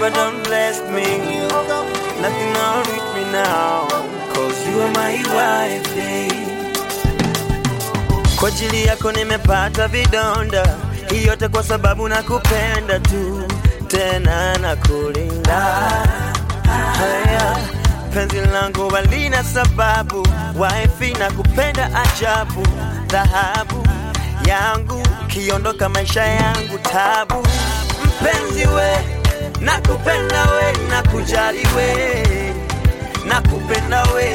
Baba don't bless me. Nothing wrong with me now. Cause you are my wife. eh. Kwa ajili yako nimepata vidonda, hii yote kwa sababu nakupenda tu, tena nakulinda. Haya, penzi langu halina sababu, wifi nakupenda ajabu, dhahabu yangu kiondoka maisha yangu tabu. Mpenzi we, nakupenda we, nakujali we, nakupenda we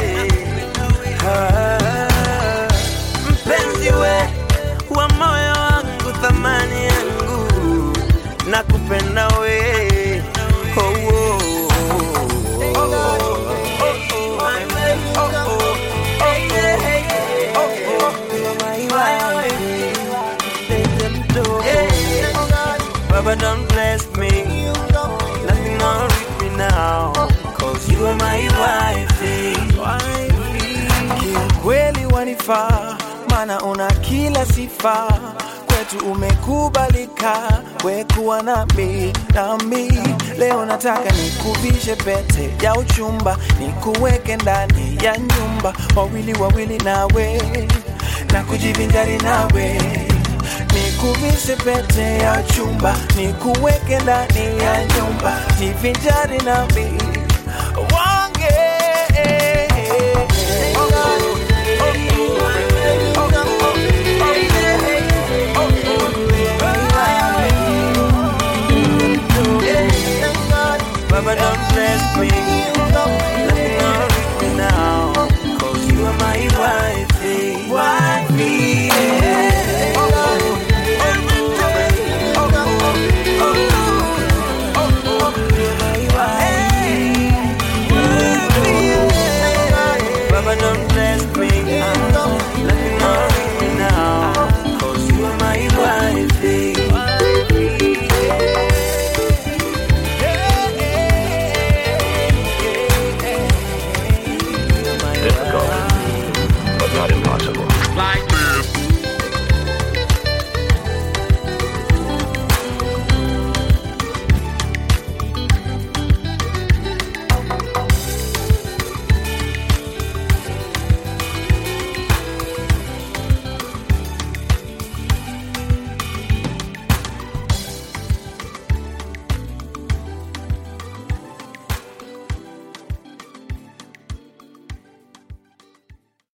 Ah, mpenzi we wa moyo wangu, thamani yangu, nakupenda we oh, oh, oh, oh, Baba don't bless me Nothing wrong with me now Cause you are my wife Kiukweli wanifaa, maana una kila sifa, kwetu umekubalika, wekuwa nami nami. Leo nataka nikuvishe pete ya uchumba, nikuweke ndani ya nyumba, wawili wawili nawe na kujivinjari nawe nikuvishe pete ya chumba, nikuweke ndani ya nyumba, jivinjari nami wange Baba don't bless me Nothing wrong with me now